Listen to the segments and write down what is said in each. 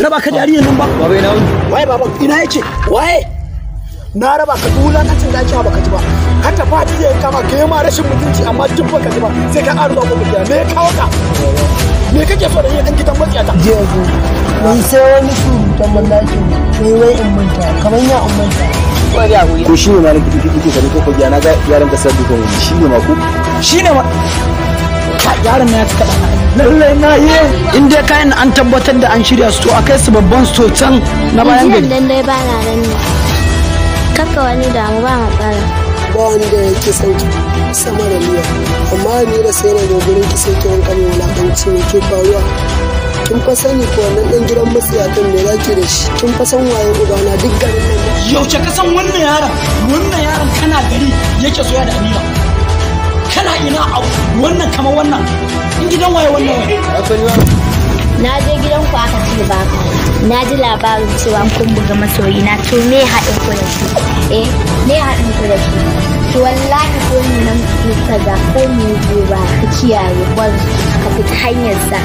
raba ka da yarinyar nan ba baba ina wuni waye baban ina yake waye na raba ka duk wulakacin da ake ba baka ji ba ka tafi a jiya kama ka yi ma rashin mutunci amma duk baka ji ba sai ka ƙara zuwa gobe gida me ya kawo ka me kake so da yin ɗan gidan matsiyata jiya zo mun sai wani surutan mallakin wai wai in manta kamar ya in manta wani ya wuri ko shi ne ma na kike kike kare ko kogiya na ga yaran kasar dukan wani shi ne ma ko shine ma ka yaron na ya kaɗa lallai na yi in dai kayan an tabbatar da an shirya su to a kai su babban sto can na bayan Jiyan gari dan dai ba na nan ne. Kaka wani damu ba matsala. ba wani da yake son ki sama da liya amma ni da sai na zo gurin ki sai ki wanka mai wulakanci ne ke faruwa kin fa sani ko wannan dan gidan matsiyatan me zaki da shi kin fa san waye ubana duk garin nan ba yaushe ka san wannan yaron wannan yaron kana gari yake soya da amira kana ina abu wannan kamar wannan in gidan waye wannan Na je gidan ku aka ce ba ka. Na ji labarin cewa kun buga masoyi na to me haɗin ku da shi? Eh, me haɗin ku da shi? To wallahi ko ni nan ku kaza ko ni zo ba ka kiyaye ban ka fita hanyar sa.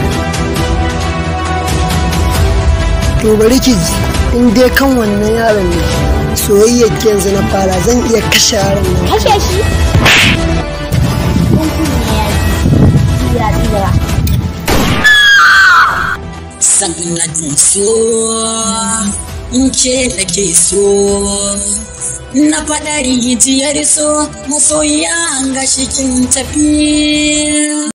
to bari ki ji in dai kan wannan yaron ne soyayyar ki yanzu na fara zan iya kashe yaron nan Kashe shi. Kun kuma ne ya ji. Ya ji da sanadin so in ke da ke so na faɗa rijiyar so masoya ga shikin tafi